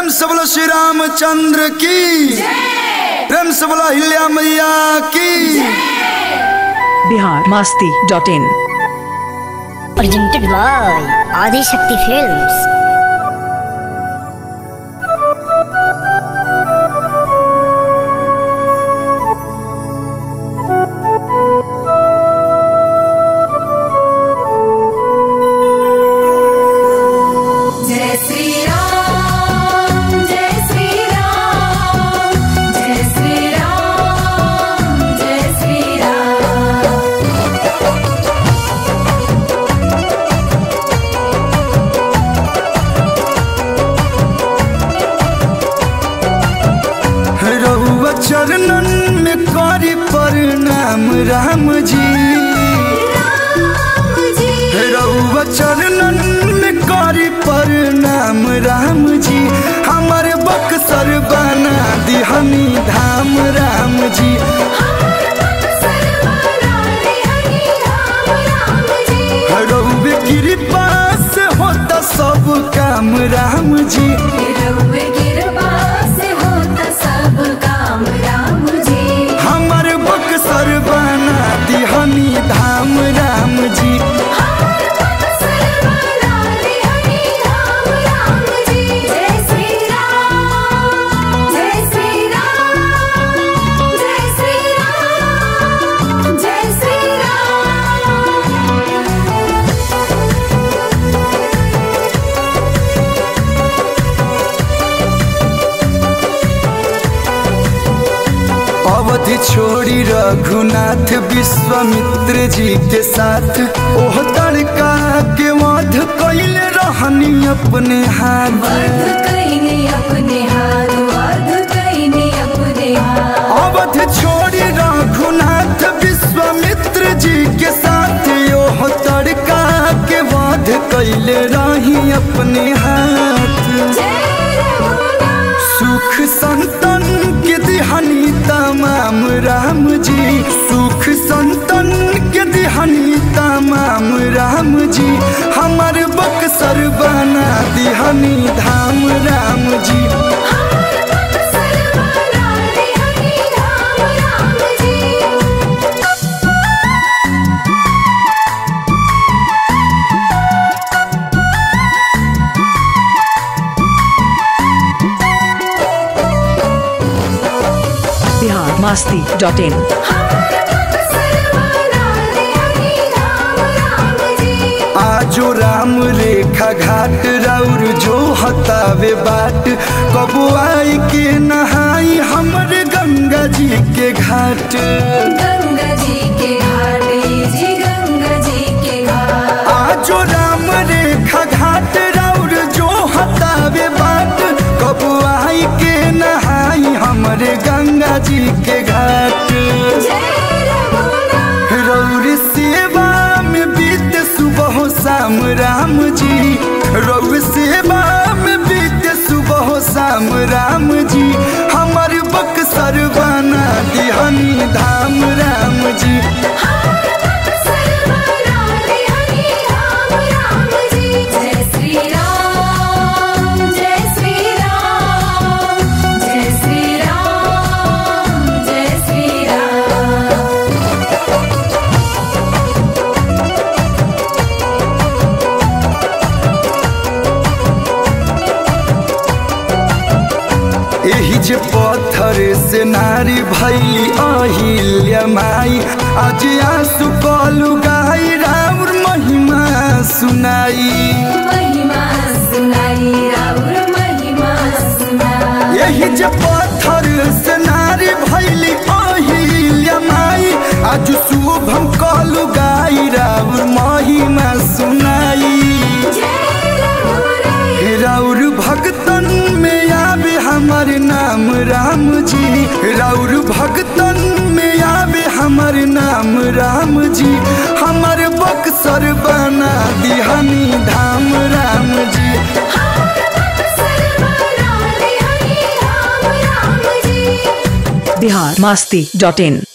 से बोलो श्री रामचंद्र की प्रेम से बोलो हिल्या मैया की Bihar Masti dot in presented by Adi Shakti Films. जय श्री राम जय श्री राम जय श्री राम जय श्री राम रहुआ चरणन में करी प्रणाम राम जी राम जी रहुआ चरणन में करी प्रणाम राम जी हमारे बक्सर बना दिहनी धाम राम जी हमार मन सर्वदा रे हरि राम राम जी रहुए कृपा से होता सब काम राम जी रउवे कृपा से होता सब काम राम जी हमारे बक्सर बना दिहनी धाम राम जी हमार मन सर्वदा रे हरि राम राम जी जय श्री राम जय श्री राम जय श्री राम जय श्री राम अवधि छोड़ी रघुनाथ विश्वामित्र जी के साथ ओह तड़का के वध कैले रहनी अपने हाथ वध कईने अपने हाथ वध कईने अपने हाथ अवध छोड़ी रघुनाथ विश्वामित्र जी के साथ ओह तड़का के वध कैले रही अपने हाथ जय रघुनाथ सुख संतन के दिहनी तमाम राम जी सुख संतन के दिहनी तमाम राम जी हमर बक्सर बना दिहनी धाम राम जी हमार मन सर्वदा रे हरि राम राम जी बिहार मास्ती डॉट इन हमार मन सर्वदा रे हरि राम राम जी आजो राम रेखा घाट राउर जो हतावे बाट कबो आई के नहाई हमर गंगा जी के घाट गंगा जी के घाट जी गंगा जी के घाट आजो राम रेखा घाट राउर जो हतावे बाट कब आई के नहाई हमरे गंगा जी के घाट जय रघुनाथ रौर सेवा में बीत सुबह शाम राम जी रौर सेवा में बीत सुबह शाम राम जी हमर बक्सर बना दिहनी धाम राम जी हमार मन सर्वदा रे हरि राम राम जी जय श्री राम जय श्री राम जय श्री राम जय श्री राम एही जे पत्थर से नारी भैली अहिल्या माई आज आंसू कलु गाई राउर महिमा सुनाई महिमा सुनाई राउर महिमा सुनाई यही जे पत्थर से नारी भैली अहिल्या माई आज शुभम कलु गाई राउर महिमा सुनाई जय रघुनाथ राउर भक्तन में आवे हमर नाम राम जी राउर भक्तन में आवे हमर नाम राम जी हमर बक्सर बना दिहनी धाम राम जी हमार मन सर्वदा रे हरि राम राम जी बिहार मास्ती डॉट इन